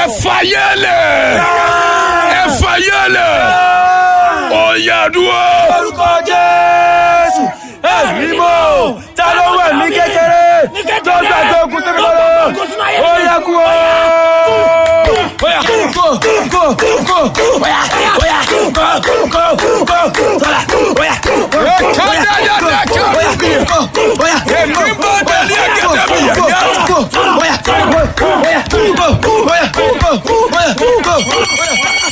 fàyẹ́lẹ̀ ẹ fàyẹ́lẹ̀ ọ̀yàdúró. orúkọ jésù ẹ̀mí mọ́ ta ló wẹ̀ ní kékeré tó gbàgbé ogun sí mi lọ́wọ́ ó yẹ kú o. Oya, go, go, go, oya, oya, go, go, go, sọ̀rọ̀, oya, oya, Kádàdàdàkà. oya, go, oya, Èmi bá délé ẹ̀gẹ́dẹ́ mi yẹn go, yá. go, oya, oya, go, oya, go, oya, go, oya.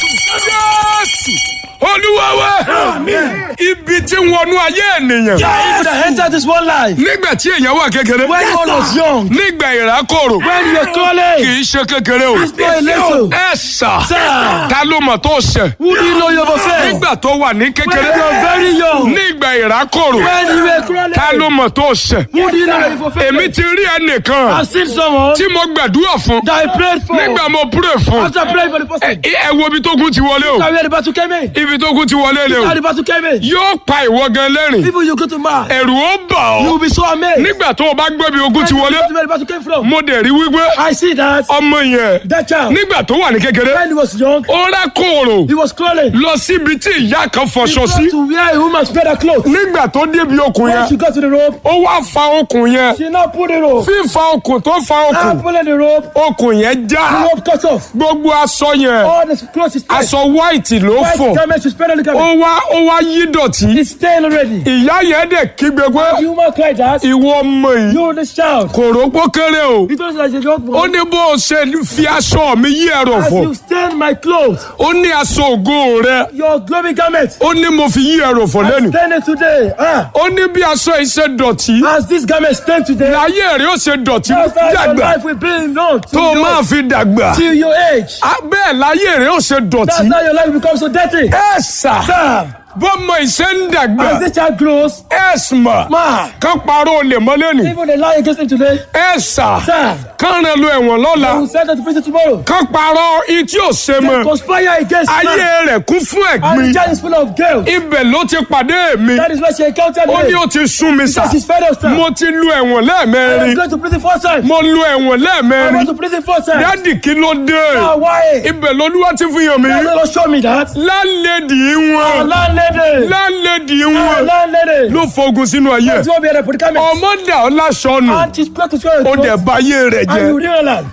Jésù olúwa wa ibi tí ń wọnú ayé ènìyàn Yeah, if you enter this one life, nígbà tí èèyàn wà kékeré when one was young, nígbà ìrákòrò when you're kì calling, í ṣe kékeré o it's not a little. ẹ sà Sir. ta ló mọ̀ tó ṣẹ̀ Who do you know you're offended? nígbà tó wà ní When kékeré you're very young, nígbà ìrákòrò when you were crawling, ta ló mọ̀ tó ṣẹ̀ who do you know you're èmi offended? ti rí ẹnìkan I've seen someone tí mo gbàdúrà fún that I prayed for. nígbà mo pray fún After praying for the person, ẹ ẹ wo ibi tó kún ti wọlé o now where the battle came in. ibi tó kún ti wọlé lé o How the battle came in. yóò pa ìwọ gan lẹ́rìn People you go to mark, ẹ̀rù ó bà you ọ́ will be so amazed. nígbà tó o bá gbọ́ bí ogun ti When you wọlé go to where the battle came from. mo dẹ̀ rí wípé I see that ọmọ yẹn that child, nígbà tó wà ní kékeré when he was young, ó rá kòòrò he was crawling. lọ síbi tí ìyá kan He fọṣọ got sí to wear a woman's better clothes. nígbà tó débi okùn When yẹn she got to the rope, ó wá fa okùn yẹn she now pulled the rope. fífa okùn tó fa Now okùn pulling the rope, okùn yẹn the já rope cut off. gbogbo aṣọ yẹn All the clothes is tight. aṣọ white ló White fọ garment, she spread on the ó garment. wá ó wá yí dọ̀tí It's stained already. ìyá yẹn dẹ̀ kígbe pé The woman cried out, ìwọ ọmọ yìí You, this child. kò rógbó kéré o He told us as a young ó boy, ní bó o ṣe fi aṣọ mi yí ẹ̀rọ As fọ you stain my clothes, ó ní aṣọ ògo rẹ your glory garment, ó ní mo fi yí ẹ̀rọ fọ lẹ́nu stain it today. Ah, ó ní bí aṣọ yìí ṣe dọ̀tí as this garment stained today, láyé rẹ ó ṣe dọ̀tí that's how your dàgbà life will be known tó o till máa your, fi dàgbà till your age. Á, bẹ́ẹ̀ láyé rẹ ó ṣe dọ̀tí That's how your life becomes so dirty. ẹ sà Sir, bọ́mọ ìṣe ń dàgbà as this child grows, ẹ mà ma, kán parọ́ olè mọ́ lẹ́nu even they lie against him today, ẹ sà sir, kán rẹ lu ẹ̀wọ̀n lọ́la they will send them to prison tomorrow. kán parọ́ ití ò ṣe They mọ́ conspire against ayé man. rẹ̀ kún fún And the ẹ̀gbin child is full of guilt. ibẹ̀ ló ti pàdé mi That is why she encountered ó ní me. ó ti sún mi sà Because she's fed up, sir. mo ti lu ẹ̀wọ̀n I'm lẹ́ẹ̀mẹrin going to prison four times. mo lu ẹ̀wọ̀n I lẹ́ẹ̀mẹrin went to prison four times. dádì kí ló dé Ah, why? ibẹ̀ lolúwa ti fi hàn mí That's not show me that. lálẹ́dì wọn Landlady. lálẹ́dì wọn Landlady. ló fogun sínú ayé That's what we had a predicament. ọmọ dà ọ́ láṣọnù And she's back to square ó dẹ̀ bá ayé rẹ̀ And you jẹ́ realize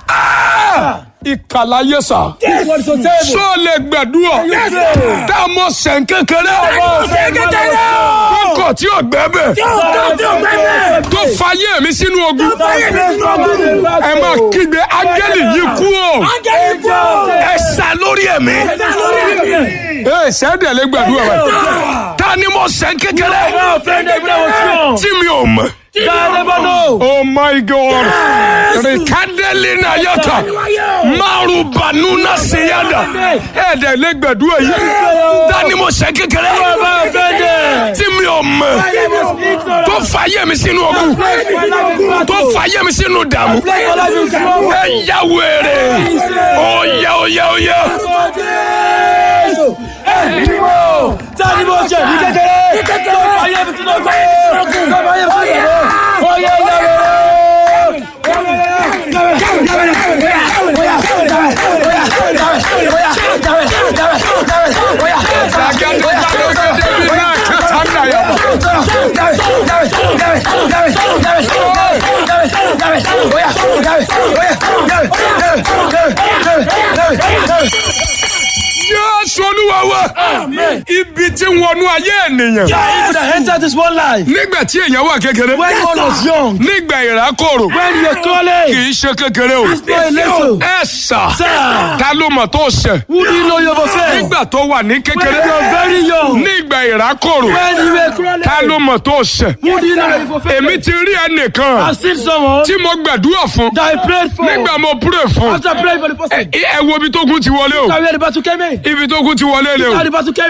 ìkàlàyé sà this one is so terrible. sọ lè gbàdúrà Yes, sir. tá a mọ sẹ̀ń kékeré kókò tí ò gbẹ́bẹ̀ tó fayé mi sínú ogun ẹ máa kígbe ángẹ́lì yìí kú o ẹ sá lórí ẹ̀mí ẹ sẹ́dẹ̀ lè gbàdúrà wa ta ni mo sẹ̀ń kékeré tí mi ò mọ̀. Oh my God! Rikadeli na yata. Maru banuna siyada. Ẹ̀dẹ̀ lè gbàdúrà yìí. Dání mo ṣe kékeré. Tí mi ò mọ̀. Tó fàyè mi sínú ogun. Tó fàyè mi sínú dààmú. Ẹ yá wèrè. Oyè oyè oyè. Tani mo ṣe ní kékeré? Tó fàyè mi sínú ogun. Tó fàyè mi sínú ogun. Oyè Jésù Olúwa wa. Ibi tí ń wọnú ayé ènìyàn. Yeah, if you enter this one life, Nígbà tí èèyàn wà kékeré. when one was young, Nígbà ìrákòrò. when you're Kì calling, í ṣe kékeré o. it's not a little. Ẹ sà. Sir, Ta ló mọ̀ tó ṣẹ̀? who do you know you're offended? Nígbà tó wà ní When kékeré. you're very young, Nígbà ìrákòrò. when you were crawling, Ta ló mọ̀ tó ṣẹ̀? who do you know you're offended? Èmi ti rí ẹnìkan I've seen someone tí mo gbàdúrà fún. that I prayed for. Nígbà mo pray fún. After praying for the person, Ẹ ẹ wo ibi tó kún ti wọlé o. now where the battle came in. Ibi tó kún ti wọlé lé o. How the battle came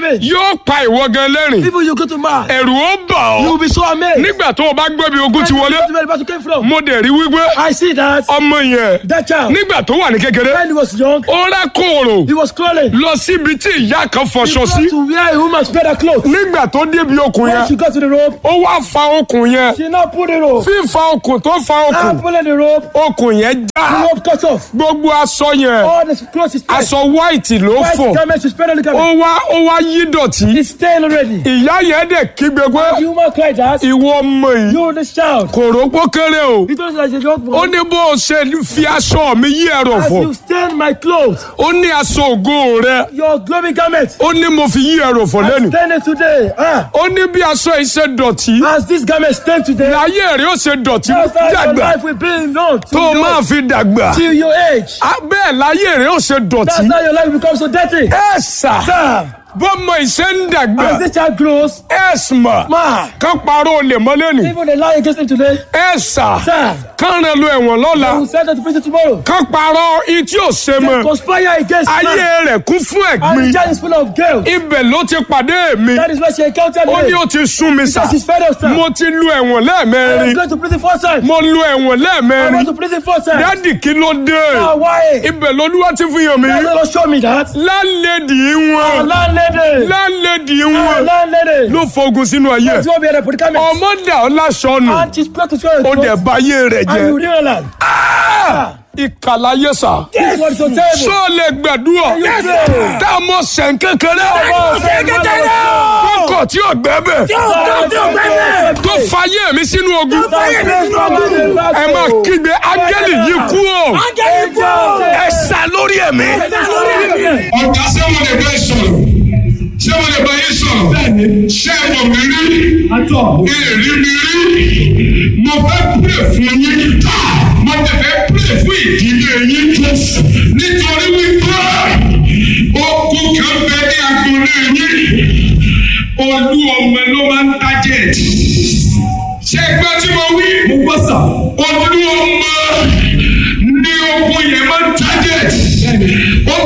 enemy. yóò pa ìwọ gan lẹ́rìn Even you go to Mars. ẹ̀rù ó bà You will ọ́ be so amazed. nígbà tó o bá gbọ́ bí ogun ti wọlé Where the battle came from. mo dẹ̀ rí wípé I see that. ọmọ yẹn That child. nígbà tó wà ní kékeré When he was young, ó rá kòòrò he was crawling. lọ síbi tí ìyá kan He fọṣọ sí got to wear a woman's better clothes. nígbà tó débi okùn When she yẹn got to the rope, ó wá fa okùn yẹn she now pulled the rope. fífa okùn tó fa Now okùn pulling the rope, okùn yẹn the já rope cut off. gbogbo aṣọ yẹn All the clothes is tied. aṣọ white ló White fọ garment, she spread on the ó garment. wá ó wá yí dọ̀tí It's stained already. ìyá yẹn dẹ̀ kígbe pé The woman cried that. ìwọ ọmọ yìí You, this child. kò rópó kéré o He told us as a young ó boy. ní bó o ṣe fi aṣọ mi yí ẹ̀rọ As fọ you stain my clothes, ó ní aṣọ ògo rẹ your glory garment, ó ní mo fi yí ẹ̀rọ fọ I lẹ́nu stain it today. Ah, ó ní bí aṣọ yìí ṣe dọ̀tí as this garment stained today, láyé rẹ ó ṣe dọ̀tí that's how your dàgbà life will be known tó till o your, máa fi dàgbà till your age. Á, bẹ́ẹ̀ láyé rẹ ó ṣe dọ̀tí That's how your life becomes so dirty. ẹ sà Sir, bọ́mọ ìṣe ń dàgbà as this child grows, ẹ mà ma, kán parọ́ olè mọ́ lẹ́nu even the lie against him today, ẹ sà sir, kán rẹ lu ẹ̀wọ̀n lọ́la he will send them to prison tomorrow. kán parọ́ ití ò ṣe They mọ́ conspire against ayé man. rẹ̀ kún fún And ẹ̀gbin the child is full of guilt. ibẹ̀ ló ti pàdé mi That is why she encountered ó ní me. ó ti sún mi sà She's fed up, sir. mo ti lu ẹ̀wọ̀n I'm lẹ́ẹ̀mẹrin going to prison four times. mo lu ẹ̀wọ̀n I lẹ́ẹ̀mẹrin went to prison four times. dádì kí ló dé Ah, why? ibẹ̀ lolúwa ti fi hàn mí That's not show me that. lálẹ́dì wọn Landlady. lálẹ́dì wọn Landlady. ló fogun sínú ayé Let's go be at the predicament. ọmọ dà ọ́ láṣọ nù And she's back to square ó dẹ̀ one. bá ayé rẹ̀ And you jẹ́ realize. ìkàlàyé sà This is what is on table. sọ lè gbàdúrà Yes, sir. tá a mọ sẹ̀ń kékeré sẹ̀ń kékeré. kókò tí ò gbẹ́ bẹ̀ tó fayé mi sínú ogun ẹ máa kígbe áńgẹ́lì yìí kú o ẹ sá lórí ẹ̀mí. ọ̀gá ṣé mo lè bá ẹ sọ̀rọ̀ ṣé mo lè bá yín sọ̀rọ̀ ṣé ẹ mọ̀ mí rí èrì mi rí mo fẹ́ pray fún yín mo tẹ̀ fẹ́ pray fún ìdílé yín nítorí wípé okun kan bẹ ní agbolé yín olú ọmọ ló máa ń target ṣé ẹ gbọ́ tí mo wí olú